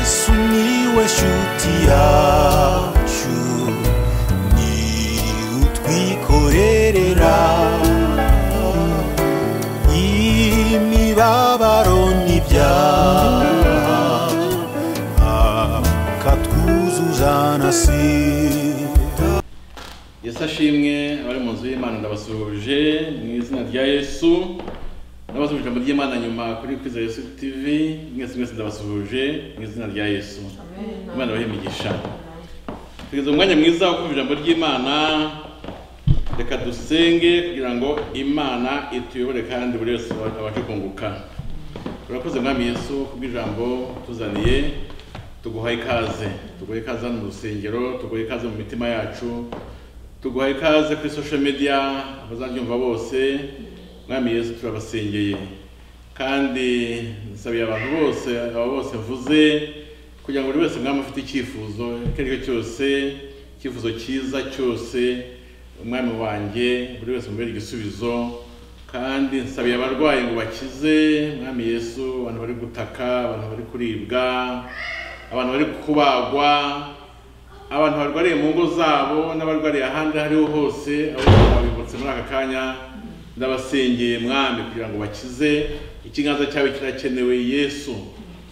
Sumiłeś utiaciu Ni utwikorerera Imibabaro n'ibyaha Akatwuzuzanasira yesu ashimwe abari mu nzu y'imana ndabasuhuje mu izina rya yesu ndabasuhuje ijambo ry'imana nyuma kuri kwiza yesu tv mwese mwese ndabasuhuje mu izina rya yesu imana ibahe imigisha tugeze mu mwanya mwiza wo kumva ijambo ry'imana reka dusenge kugira ngo imana ituyobore kandi buri wese abashe kunguka turakoze mwami yesu kubw'ijambo tuzaniye tuguhaye ikaze tuguhaye ikaze hano mu rusengero tuguhaye ikaze mu mitima yacu tuguhaye ikaze kuri social media abazaryumva bose mwami yesu turabasengeye kandi nsabiye abantu bose aba bose mvuze kugira ngo buri wese mwami afite icyifuzo icyo ari cyo cyose icyifuzo cyiza cyose umwami wanjye buri wese mubere igisubizo kandi nsabiye abarwayi ngo bakize mwami yesu abantu bari gutaka abantu bari kuribwa abantu bari kubagwa abantu barwariye mu ngo zabo n'abarwariye ahandi aho ariho hose abo babibutse muri aka kanya ndabasengeye mwami kugira ngo bakize ikiganza cyawe kirakenewe yesu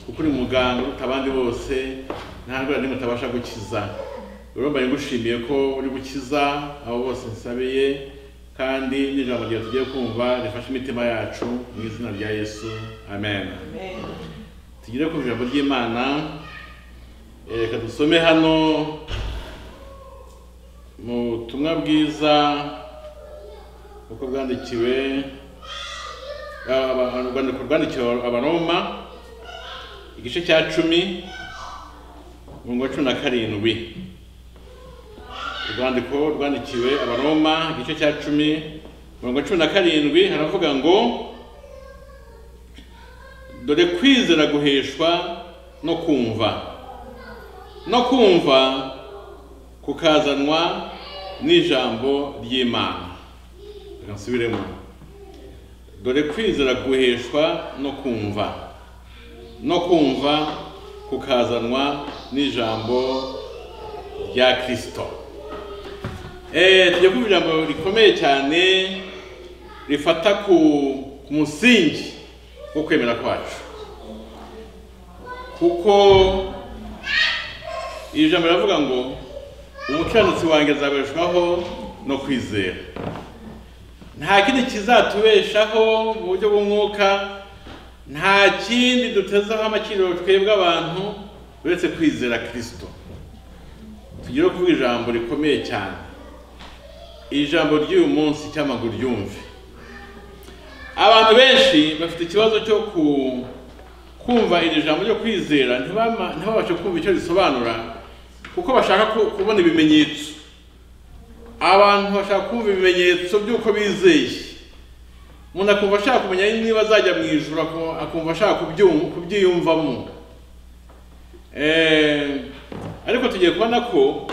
kuko uri muganga uruta abandi bose nta ndwara n'imwe utabasha gukiza rero mbaye ngushimiye ko uri gukiza abo bose nsabeye kandi n'ijambo ryawe tugiye kumva rifashe imitima yacu mu izina rya yesu amen tugire ku ijambo ry'imana Eh, reka dusome hano mu butumwa bwiza uko bwandikiwe aba- aba- urwandiko rwandikiwe abaroma igice cya cumi umurongo wa cumi na karindwi urwandiko rwandikiwe abaroma igice cya cumi umurongo wa cumi na karindwi haravuga ngo dore kwizera guheshwa no kumva no kumva kukazanwa n'ijambo ry'imana reka nsubiremo dore kwizera guheshwa no kumva no kumva kukazanwa n'ijambo rya kirisito Eh, tujya kumva ijambo rikomeye cyane rifata ku ku musingi wo kwemera kwacu kuko iri jambo riravuga ngo umukiranutsi wanjye azabeshwaho no kwizera nta kindi kizatubeshaho mu buryo bw'umwuka nta kindi dutezeho amakiriro twebwe abantu uretse kwizera kirisito tugire kuvuga ijambo rikomeye cyane iri jambo ry'uyu munsi cy'amaguru ryumve abantu benshi bafite ikibazo cyo ku- kumva iri jambo ryo kwizera ntibama- ntibabashe kumva icyo risobanura kuko bashaka ku- kubona ibimenyetso abantu bashaka kumva ibimenyetso by'uko bizeye umuntu akumva ashaka kumenya niba azajya mu ijoro aku- akumva ashaka kubyum- kubyiyumvamo Eh, ariko tugiye kubona ko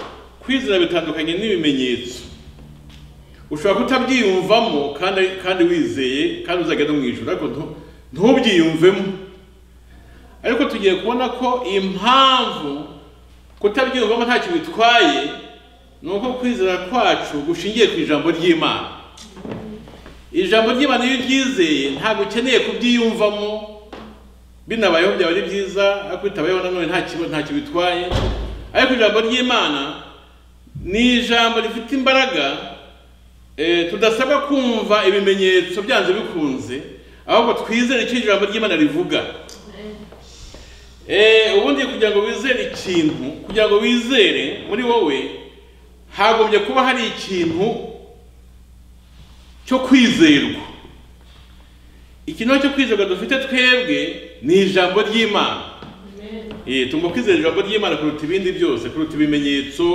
kwizera bitandukanye n'ibimenyetso ushobora kutabyiyumvamo kandi kandi wizeye kandi uzagenda mu ijoro ariko ntu- ntubyiyumvemo ariko tugiye kubona ko impamvu kutabyiyumvamo ntacyo bitwaye ni uko kwizera kwacu gushingiye ku ijambo ry'imana ijambo ry'imana iyo uryizeye ntabwo ukeneye kubyiyumvamo binabayeho byaba ari byiza ariko bitabayeho nanone ntacyo ntacyo bitwaye ariko ijambo ry'imana ni ijambo rifite imbaraga Eh, tudasabwa kumva ibimenyetso byanze bikunze ahubwo twizere icyo ijambo ry'imana rivuga Eh, ubundi kugira ngo wizere ikintu kugira ngo wizere muri wowe hagombye kuba hari ikintu cyo kwizerwa ikintu cyo kwizerwa dufite twebwe ni ijambo ry'imana Eh, tugomba kwizera ijambo ry'imana kuruta ibindi byose kuruta ibimenyetso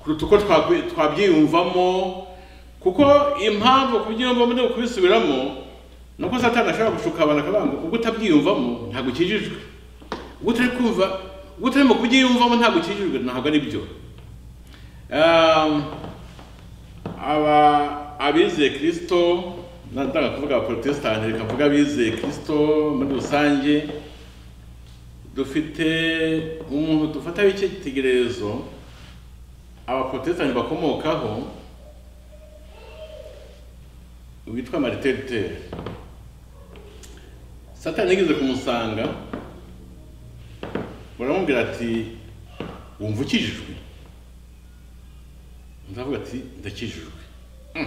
kuruta uko twakwi- twabyiyumvamo kuko impamvu kubyiyumvamo no kubisubiramo ni uko satani ashobora gushuka abantu akavuga ngo ubwo utabyiyumvamo ntabwo ukijijwe ubwo utari kumva ubwo utarimo kubyiyumvamo ntabwo ukijijwe ntabwo ari byo Um, aba abizeye kirisito ndatanga kuvuga abaporotesitanti reka mvuga abizeye kirisito muri rusange dufite umuntu dufataho icyitegererezo abaporotesitanti bakomokaho witwa marite rutere satani yigeze kumusanga baramubwira ati wumva ukijijwe ndavuga ati ndakijijwe Mm.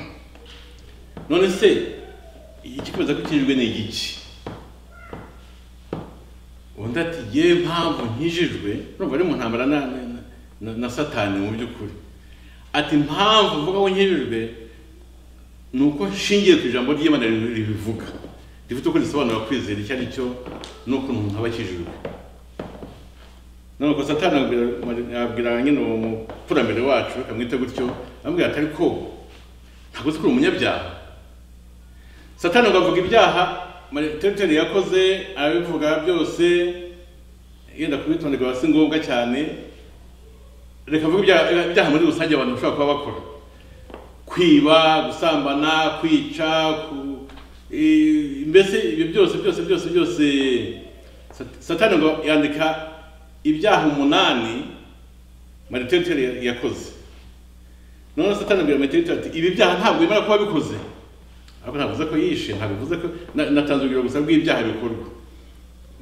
none se igikomeza gukijijwe ni igiki undi ati ye mpamvu nkijijwe urumva ari mu ntambara na, na, na, na satani mu by'ukuri ati mpamvu mvuga ko nkijijwe ni uko nshingiye ku ijambo ry'imana ribi- ribivuga rifite uko risobanura kwizera icyo ari cyo n'ukuntu umuntu aba akijijwe none ubwo satani abwira- abwira nyine uwo mukurambere wacu akamwita gutyo amubwira ati ariko ntabwo uzi ko uri umunyabyaha satani ngo avuga ibyaha mariteteri yakoze arabivuga byose yenda kubitonderwa biba si ngombwa cyane reka avuge ibyaha ibyaha muri rusange abantu bashobora kuba bakora kwiba gusambana kwica ku- eh, mbese ibyo byose byose byose byose Sat- satani ngo yandika ibyaha umunani mariteteri yakoze none satani abwira mariteteri ati ibi byaha ntabwo bimara kuba bikoze ariko ntavuze ko yishe ntabivuze ko na- natanze urugero gusa rw'ibyaha bikorwa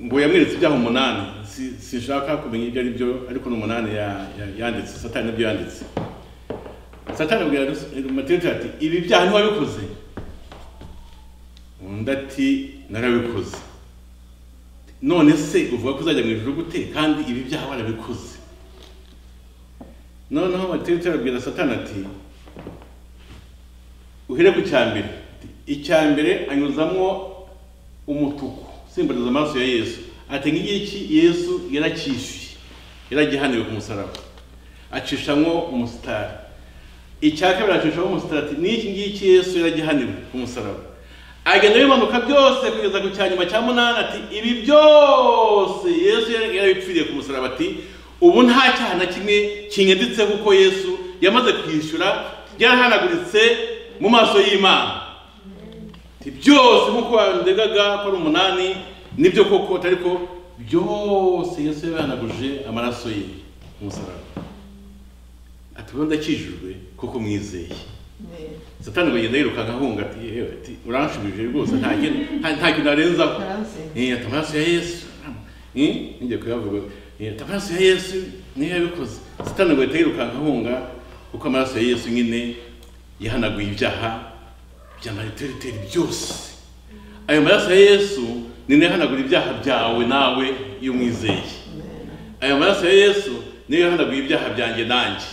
ngo yamweretse ibyaha umunani Si- sinshaka kumenya ibyo ari byo ariko ni umunani ya- ya- yanditse satani nibyo yanditse satani abwira matete ati ibi byaha ntiwabikoze undi ati narabikoze none se uvuga ko uzajya mu ijuru gute kandi ibi byaha warabikoze noneho matete arabwira satani ati uhere ku cyambere icyambere anyuzamo umutuku usimburiza amaraso ya yesu ati ngiki yesu yaracyishyuye yaragihaniwe ku musaraba acishamwo umusitari icya kabiri acishamo umusitari ati n'iki ngiki yesu yaragihaniwe ku musaraba agenda bimanuka byose kugeza ku cya nyuma cya munani ati ibi byose yesu yari- yarabipfiriye ku musaraba ati ubu nta cyaha na kimwe kinyanditseho kuko yesu yamaze kwishyura byarahanaguritse mu maso y'imana Ati, byose nk'uko wandegaga ko ari umunani nibyo koko ariko byose yesu yabihanaguje amaraso ye ku musaraba ati ubu ndakijijwe kuko mwizeye satani ngo agenda yirukanka ahunga ati yewe ati uranshubije rwose nta kintu- nta- nta kintu arenzaho Karanse. Eh, ati amaraso ya yesu Eh, ngiye kuyavuga Eh, ati amaraso ya yesu niyo yabikoze satani ngo ahita yirukanka ahunga kuko amaraso ya yesu nyine yahanaguye ibyaha bya mariteriteri byose ayo maraso ya yesu ni nayo ahanagura ibyaha byawe nawe iyo umwizeye aya maraso ya yesu niyo yahanaguye ibyaha byanjye nanjye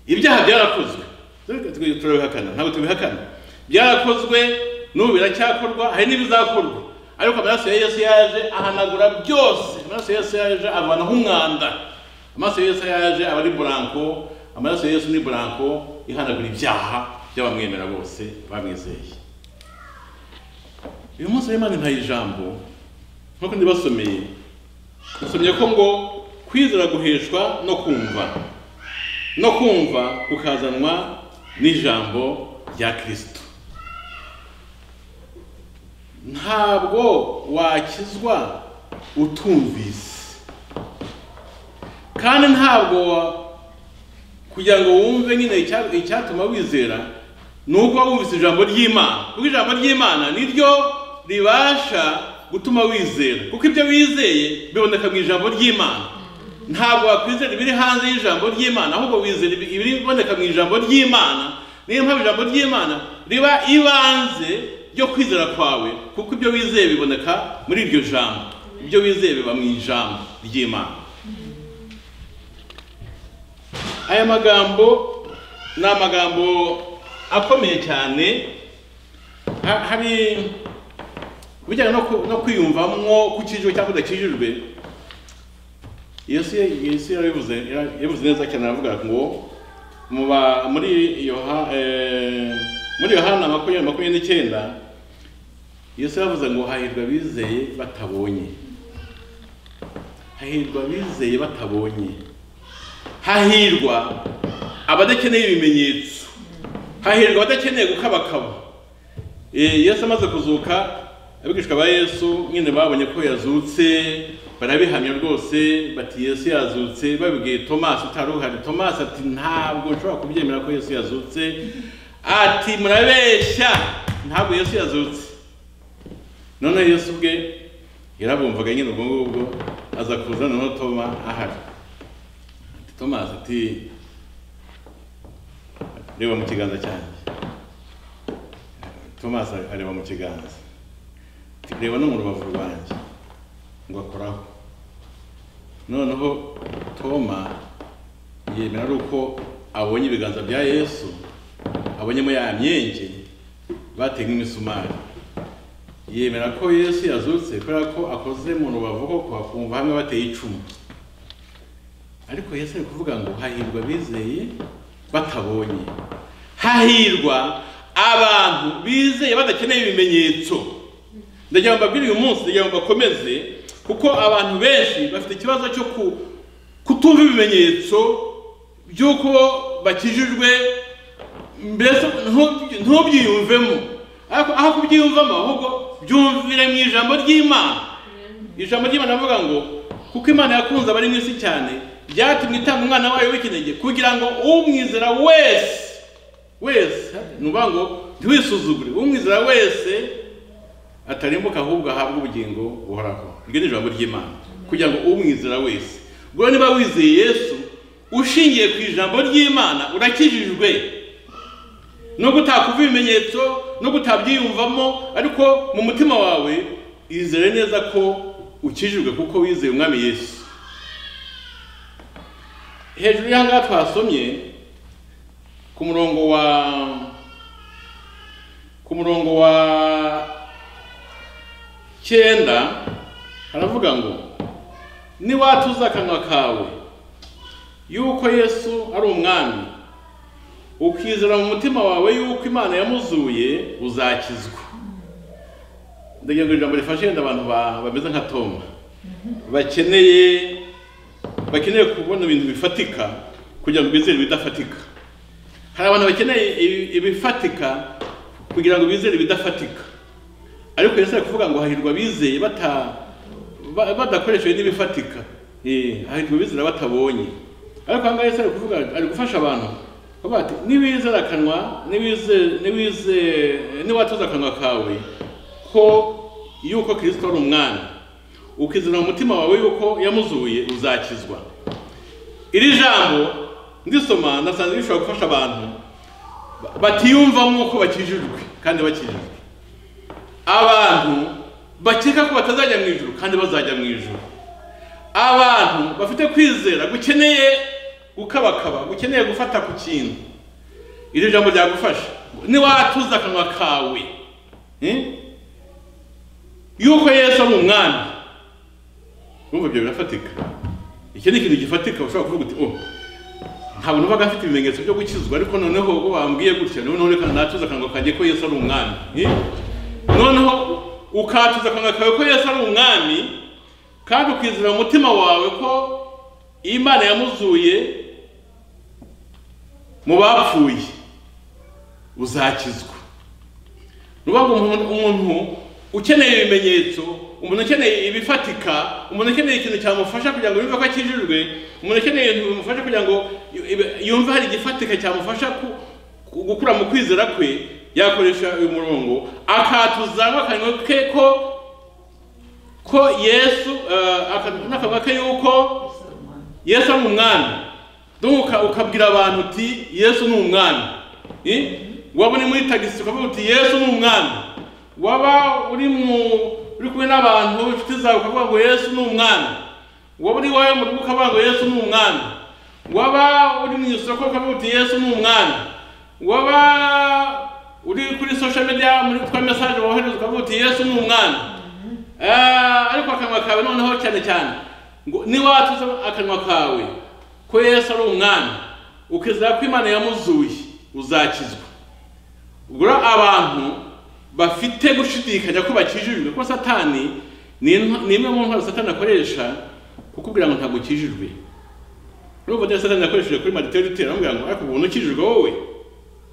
ibyaha byarakozwe Twe turabihakana ntabwo tubihakana byarakozwe n'ubu biracyakorwa hari n'ibizakorwa ariko amaraso ya yesu yaje ahanagura byose amaraso ya yesu yaje avanaho umwanda amaraso ya yesu yaje aba ari buranko amaraso ya yesu ni buranko ihanagura ibyaha by'abamwemera bose bamwizeye uyu munsi w'imana nta ijambo nk'uko ndibasomeye nasomye ko ngo kwizera guheshwa no kumva no kumva kukazanwa n'ijambo rya kirisito ntabwo wakizwa utumvise kandi ntabwo wa- kugira ngo wumve nyine icya- icyatuma wizera ni uko waba wumvise ijambo ry'imana kuko ijambo ry'imana ni ryo ribasha gutuma wizera kuko ibyo wizeye biboneka mu ijambo ry'imana ntabwo wakwizera ibiri hanze y'ijambo ry'imana ahubwo wizera ibi- ibiboneka mu ijambo ry'imana niyo mpamvu ijambo ry'imana riba ibanze ryo kwizera kwawe kuko ibyo wizeye biboneka muri iryo jambo ibyo wizeye biba mu ijambo ry'imana aya magambo ni amagambo akomeye cyane Ha- hari ku bijyanye no ku- no kwiyumvamwo kukijwe cyangwa kudakijijwe yesu yesu yarabivuze yara- yabivuze neza cyane aravuga ngo mu ba- muri yoha eh, muri yohana makumyabiri makumyabiri n'icyenda yesu yavuze ngo hahirwa abizeye batabonye hahirwa abizeye batabonye hahirwa abadakeneye ibimenyetso hahirwa abadakeneye gukabakaba Eh, yesu amaze kuzuka abigishwa ba yesu nyine babonye ko yazutse barabihamya rwose bati yesu yazutse babibwiye tomasi utari uhari tomasi ati ntabwo nshobora kubyemera ko yesu yazutse ati murabeshya ntabwo yesu yazutse none yesu ubwe yarabumvaga nyine ubwo ngubwo aza kuza noneho toma ahari Ati, tomasi ati reba mu kiganza cyanjye tomasi areba mu kiganza reba no mu rubavu rwanjye ngo akoraho noneho toma yemera ari uko abonye ibiganza bya yesu abonyemo ya myenge bateye nk'imisumari yemera ko yesu yazutse kubera ko akoze mu rubavu koko akumva hamwe bateye icumu ariko yesu ari kuvuga ngo hahirwa bizeye batabonye hahirwa abantu bizeye badakeneye ibimenyetso ndagira ngo mbabwire uyu munsi ndagira ngo bakomeze kuko abantu benshi bafite ikibazo cyo ku- kutumva ibimenyetso by'uko bakijijwe mbese ntu- ntubyiyumvemo ariko aho kubyiyumvamo ahubwo byumvire mu ijambo ry'imana ijambo ry'imana avuga ngo kuko imana yakunze abari mu isi cyane byatumye itanga umwana wayo w'ikinege kugira ngo umwizera wese wese ni ukuvuga ngo ntiwisuzugure umwizera wese atarimbuka ahubwo ahabwa ubugingo buhoraho iryo ni ijambo ry'imana kugira ngo umwizera wese ubwo niba wizeye yesu ushingiye ku ijambo ry'imana urakijijwe nubwo utakumva ibimenyetso nubwo utabyiyumvamo ariko mu mutima wawe izere neza ko ukijijwe kuko wizeye umwami yesu hejuru y'aha ngaha twasomye ku murongo wa ku murongo wa cyenda haravuga ngo niwatuza akanwa kawe yuko yesu ari umwami ukizera mu mutima wawe yuko imana yamuzuye uzakizwa ndagira ngo ijambo rifashe yenda abantu ba- bameze nka toma bakeneye bakeneye kubona ibintu bifatika kugira ngo bizere ibidafatika hari abantu bakeneye ibi- ibifatika kugira ngo bizere ibidafatika ariko yesu ari kuvuga ngo hahirwa abizeye bata ba- badakoreshejwe n'ibifatika Eh, hahirwa abizera batabonye ariko ahangaha yesu ari kuvuga ari gufasha abantu kuvuga ati nibizera akanwa nibize- nibize- niwatoza akanwa kawe ko yuko kirisito ari umwami ukizera mu mutima wawe yuko yamuzuye uzakizwa iri jambo ndisoma nasanze rishobora gufasha abantu batiyumvamo ko bakijijwe kandi bakijijwe abantu bakeka ko batazajya mu ijuru kandi bazajya mu ijuru abantu bafite kwizera gukeneye gukabakaba gukeneye gufata ku kintu iri jambo ryagufasha niwatuza akanwa kawe eh? yuko yesu ari umwami urumva ibyo birafatika iki ni ikintu gifatika ushobora kuvuga uti oh ntabwo numvaga afite ibimenyetso byo gukizwa ariko noneho ubwo bambwiye gutya noneho reka natuza akanwa kanjye ko yesu ari umwami Eh? noneho ukatuza akanwa kawe ko yesu ari umwami kandi ukizera mu mutima wawe ko imana yamuzuye mu bapfuye uzakizwa nuvuga ngo umuntu- umuntu ukeneye ibimenyetso umuntu ukeneye ibifatika umuntu ukeneye ikintu cyamufasha kugira ngo yumve ko akijijwe umuntu ukeneye ibintu bimufasha kugira ngo yu- ibe- yumve hari igifatika cyamufasha ku- ku- gukura mu kwizera kwe yakoresha uyu murongo akatuza akanwa ke ko ko yesu eh, aka- n'akanwa ke yuko yesu ari umwami duka ukabwira abantu uti yesu ni umwami Eh? waba uri muri tagisi ukavuga uti yesu ni umwami waba uri mu uri kumwe n'abantu inshuti zawe ukavuga ngo yesu ni umwami waba uri iwawe mu rugo ukavuga ngo yesu ni umwami waba uri mu isoko ukavuga uti yesu ni umwami waba uri kuri social media muri twa message wohereza ukavuga uti yesu ni umwami Ah, ariko akanwa kawe noneho cyane cyane ngo niwatuza akanwa kawe ko yesu ari umwami ukizera ko imana yamuzuye uzakizwa ubwo rero abantu bafite gushidikanya ko bakijijwe kuko satani ni intwa- ni imwe mu ntwaro satani akoresha kukubwira ngo ntabwo ukijijwe urumva rero satani yakoresheje kuri mariteri utera aramubwira ngo ariko ubona ukijijwe wowe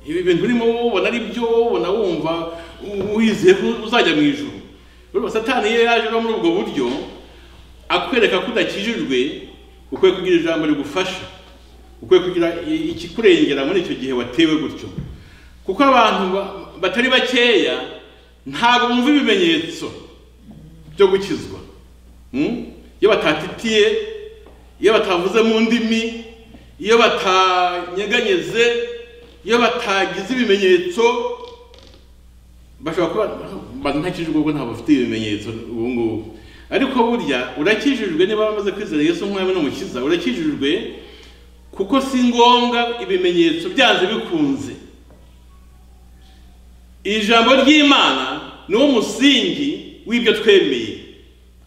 ibi bintu urimo ubona ari byo ubona wumva wizeye ko uzajya mu ijuru urumva satani iyo yaje ava muri ubwo buryo akwereka ko udakijijwe ukwiye kugira ijambo rigufasha ukwiye kugira i- ikikurengera muri icyo gihe watewe gutyo kuko abantu ba- batari bakeya ntabwo bumva ibimenyetso byo gukizwa Mm? iyo batatitiye iyo batavuze mu ndimi iyo batanyeganyeze iyo batagize ibimenyetso bashobora kuba bazi ntakijijwe kuko ntabwo bafite ibimenyetso ubu ngubu ariko burya urakijijwe niba wamaze kwizera yesu nk'umwami n'umukiza urakijijwe kuko si ngombwa ibimenyetso byanze bikunze ijambo ry'imana niwo musingi w'ibyo twemeye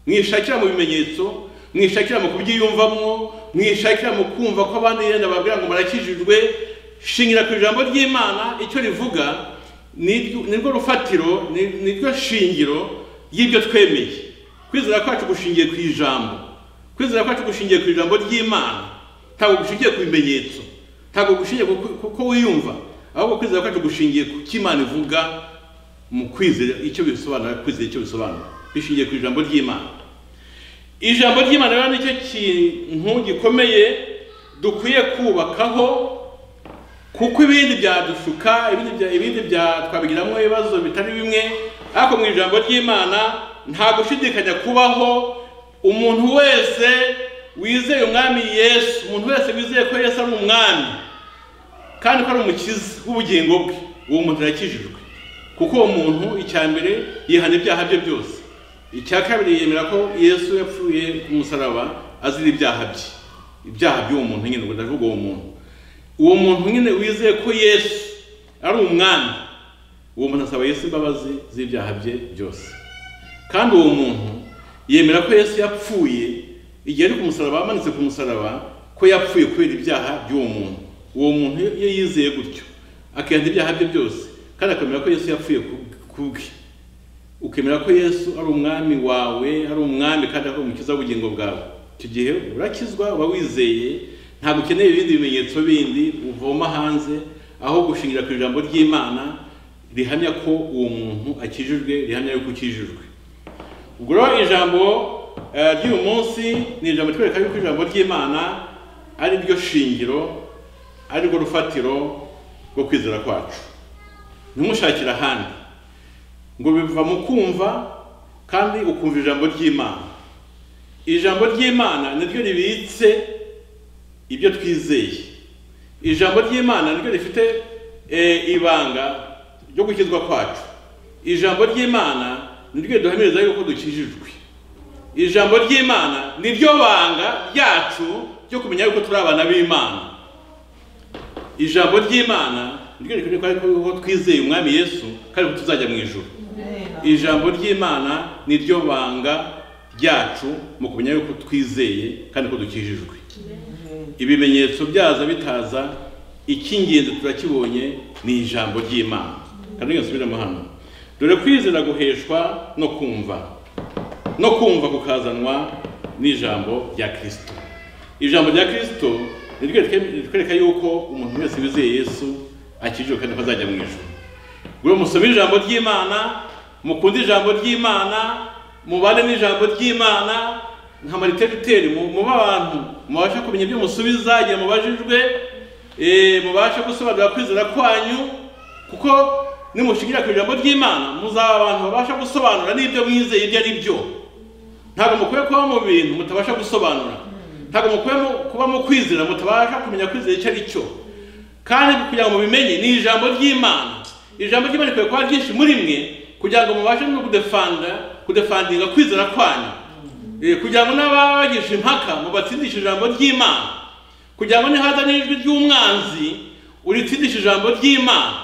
mwishakira mu bimenyetso mwishakira mu kubyiyumvamo mwishakira mu kumva ko abandi yenda babwira ngo murakijijwe shingira ku ijambo ry'imana icyo rivuga niryo- nirwo rufatiro ni- niryo shingiro y'ibyo twemeye kwizera kwacu gushingiye ku ijambo kwizera kwacu gushingiye ku ijambo ry'imana ntabwo gushingiye ku bimenyetso ntabwo gushingiye ku ku- kuko wiyumva ahubwo kwizera kwacu gushingiye ku cyo imana ivuga mu kwizera icyo bisobanura kwizera icyo bisobanura bishingiye ku ijambo ry'imana ijambo ry'imana rero nicyo kintu gikomeye dukwiye kubakaho kuko ibindi byadushuka ibindi bya ibindi bya twabigiramo ibibazo bitari bimwe ariko mu ijambo ry'imana nta gushidikanya kubaho umuntu wese wizeye umwami yesu umuntu wese wizeye ko yesu ari umwami kandi ko ari umukiza w'ubugingo bwe uwo muntu arakijijwe kuko uwo muntu icya mbere yihana ibyaha bye byose icya kabiri yemera ko yesu yapfuye ku musaraba azira ibyaha bye ibyaha by'uwo muntu nyine ubwo ndavuga uwo muntu uwo muntu nyine wizeye ko yesu ari umwami uwo muntu asaba yesu imbabazi z'ibyaha bye byose kandi uwo muntu yemera ko yesu yapfuye igihe ari ku musaraba amanitse ku musaraba ko yapfuye kubera ibyaha by'uwo muntu uwo muntu iyo yizeye gutyo akihana ibyaha bye byose kandi akemera ko yesu yapfuye ku- kubwe ukemera ko yesu ari umwami wawe ari umwami kandi ari umukiza w'ubugingo bwawe icyo gihe urakizwa uba wizeye ntabwo ukeneye ibindi bimenyetso bindi uvoma hanze aho gushingira ku ijambo ry'imana rihamya ko uwo muntu akijijwe rihamya yuko ukijijwe ubwo rero ijambo eh, ry'uyu munsi ni ijambo twereka yuko ijambo ry'imana ari ryo shingiro ari rwo rufatiro rwo kwizera kwacu ntimushakire ahandi ngo biva mu kumva kandi ukumva ijambo ry'imana ijambo ry'imana niryo ribitse ibyo twizeye ijambo ry'imana niryo rifite eh, ibanga ryo gukizwa kwacu ijambo ry'imana niryo riduhamiriza yuko dukijijwe ijambo ry'imana niryo banga ryacu ryo kumenya yuko turi abana b'imana ijambo ry'imana niryo rikwereka ko twizeye umwami yesu kandi ko tuzajya mu ijuru ijambo ry'imana ni ryo banga ryacu mu kumenya yuko twizeye kandi ko dukijijwe ibimenyetso byaza bitaza icy'ingenzi turakibonye ni ijambo ry'imana kandi iyo nsubiramo hano dore kwizera guheshwa no kumva no kumva kukazanwa n'ijambo rya kirisito ijambo rya kirisito niryo ritwereka yuko umuntu wese wizeye yesu akijijwe kandi ko azajya mu ijoro buri musome ijambo ry'imana mukunde ijambo ry'imana mubane n'ijambo ry'imana nka mariteriteri muba abantu mubasha kumenya ibyo musubiza igihe mubajijwe eh, mubashe gusobanura kwizera kwanyu kuko nimushingira ku ijambo ry'imana muzaba abantu babasha gusobanura n'ibyo mwizeye ibyo ari byo ntabwo mukwiye kuba mu bintu mutabasha gusobanura ntabwo mukwiye mu- kuba mu kwizera mutabasha kumenya kwizera icyo ari cyo kandi kugira ngo mubimenye ni ijambo ry'imana ijambo ry'imana rikwiye kuba ryinshi muri mwe kugira ngo mubashe no kudefanda kudefandinga kwizera kwanyu Eh, kugira ngo n'ababagisha impaka mubatsindishe ijambo ry'imana kugira ngo nihaza n'ijwi ry'umwanzi uritsindishe ijambo ry'imana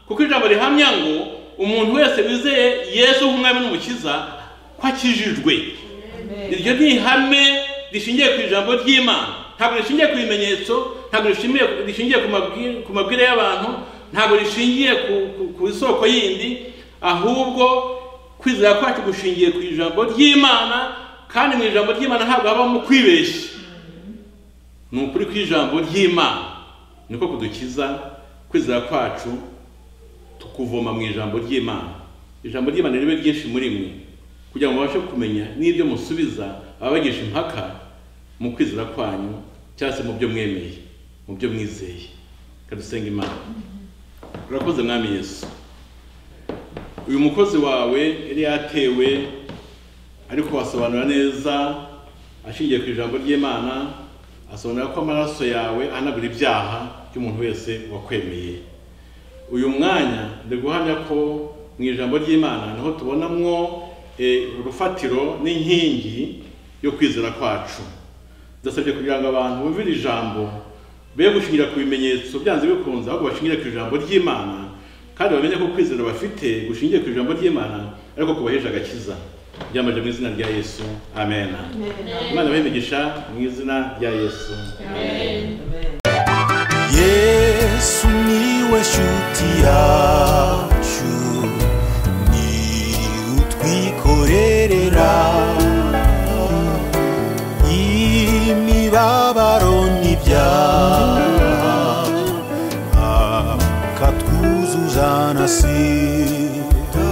kuko ijambo rihamya ngo umuntu wese wizeye yesu nk'umwami n'umukiza ko akijijwe iryo ni ihame rishingiye ku ijambo ry'imana ntabwo rishingiye ku bimenyetso ntabwo rishingiye, rishingiye ku, mabwire, ku mabwire y'abantu ntabwo rishingiye ku, ku, ku isoko yindi ahubwo kwizera kwacu gushingiye ku ijambo ry'imana kandi mu ijambo ry'imana ntabwo habamo kwibeshya ni ukuri kw'ijambo ry'imana niko kudukiza kwizera kwacu tukuvoma mu ijambo ry'imana ijambo ry'imana ribe ryinshi muri mwe kugira ngo mubashe kumenya n'ibyo musubiza ababagisha impaka mu kwizera kwanyu cyangwa se mu byo mwemeye mu byo mwizeye kadusenga imana urakoze mwami yesu uyu mukozi wawe yari yatewe ariko wasobanura neza ashingiye ku ijambo ry'imana asobanura ko amaraso yawe ahanagura ibyaha by'umuntu wese wakwemeye uyu mwanya ndi guhamya ko mu ijambo ry'imana niho tubonamwo eh, urufatiro n'inkingi yo kwizera kwacu ndasabye kugira ngo abantu bumve iri jambo be gushingira ku bimenyetso byanze bikunze ahubwo bashingire ku ijambo ry'imana kandi bamenye ko kwizera bafite gushingiye ku ijambo ry'imana ariko kubahesha agakiza ryamaje mu izina rya yesu amen imana bayimigisha mu izina rya yesu yesu niwe nshuti yacu ni utwikorerera imibabaro n'ibyaha akatwuzuzana si